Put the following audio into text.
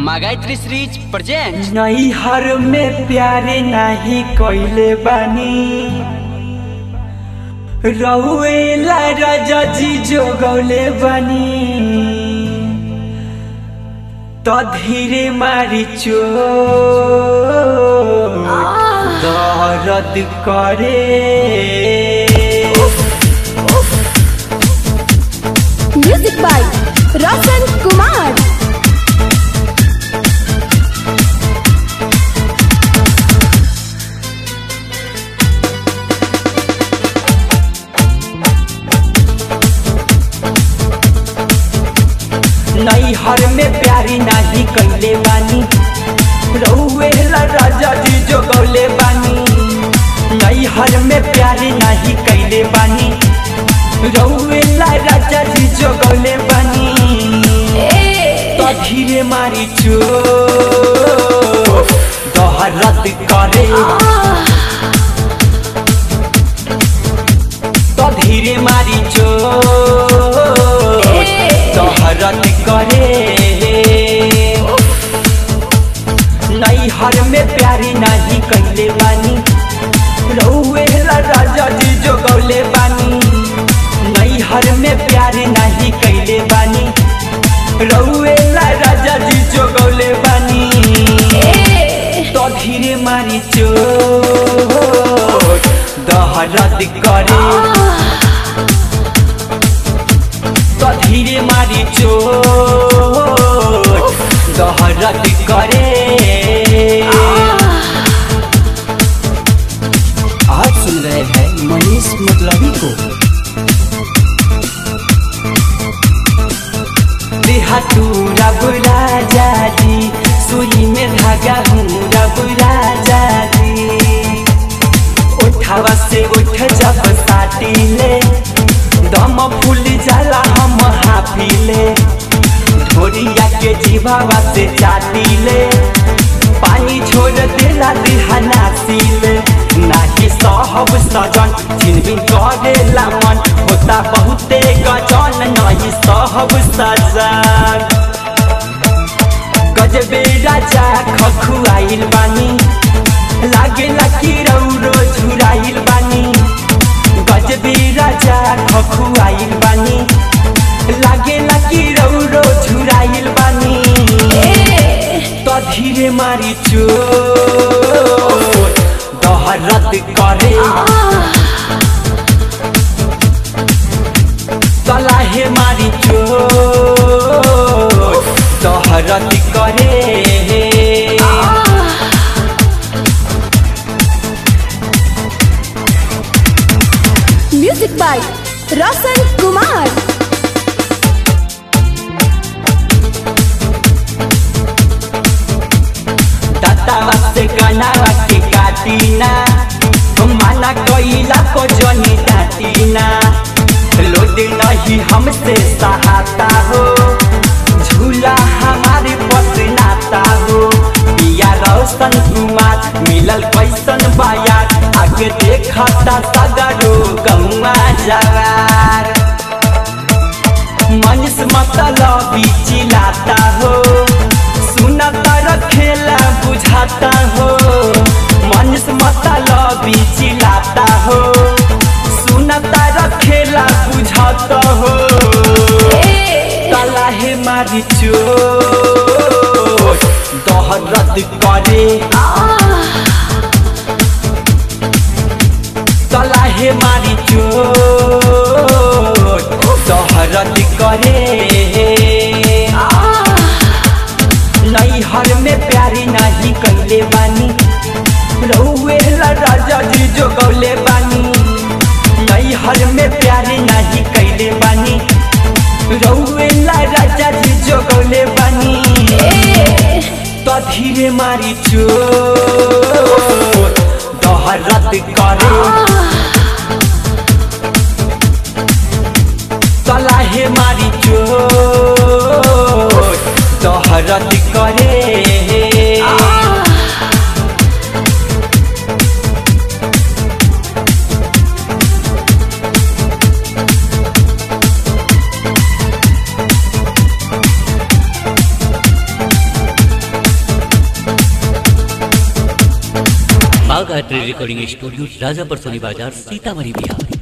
मागायत्री series present नैहर में प्यारे नाही कइले बानी रउएला राजा जी जोगौले बानी त धीरे मारी चो दर्द करे म्यूजिक बाय रोशन कुमार नैहर में प्यारी नाही कइले बानी रउएला राजा जी जोगौले बानी नैहर में प्यारी नाही कइले बानी रउएला राजा जी जोगौले बानी तो धीरे मारी चो दहरत करे तो धीरे मारी चो दहरत करे नैहर में प्यारी नाही कइले बानी रउएला राजा जी जोगौले बानी नैहर में प्यारी नाही कइले बानी रउएला राजा जी जोगौले बानी तो धीरे मारी चो दहरत करे तो धीरे मारी चो दहरत करे आज सुन रहे हैं मनीष मतलबी को देहातूरा बुरा जादी सुई में धागा हूँ रबुरा जादी उठावा से उठ जब साटीले दम फूल जाला हम हाफिले ढोरिया के जीवावा से चाटीले पानी छोड़ देला दिहाना सीले नाही सहब सजन छिनबिन करेला मन होता बहुते गजन नहीं सहब सजन गजबे राजा खखुआइल बानी लागेला कि रौरो झुराइल बानी गजबे राजा खखुआइल बानी लागेला कि रौरो झुराइल बानी तो धीरे मारी चो दहरत करे तलाहे मारी चो दहरत करे म्यूजिक बाय रोशन कुमार दातावा से गनावा के काटीना माना कइला को जनी डाटीना लोड नहीं हमसे सहाता हो झूला हमारे पसनाता हो पिया रोशन कुमार मिलल कैसन बायार आगे देखता सगरो गौआ जवार मनुष्य मतलब चिल्लाता हो सुनता रखेला बुझाता हो मनुष्य मतलब चिल्लाता हो सुनता रखेला बुझाता हो तलाहे मारी चो दहरत करे तलाहे मारी चो दहरत करे नैहर में प्यारी नाही कइले बानी रउएला राजा जी जोगौले बानी नैहर में प्यारी नाही कइले बानी रउएला राजा जी जोगौले बानी तो धीरे मारी चो दहरत करे तलाहे मारी चो दहरत करे बाघ art recording studio Rajapur Soni बाजार सीतामढ़ी बिहार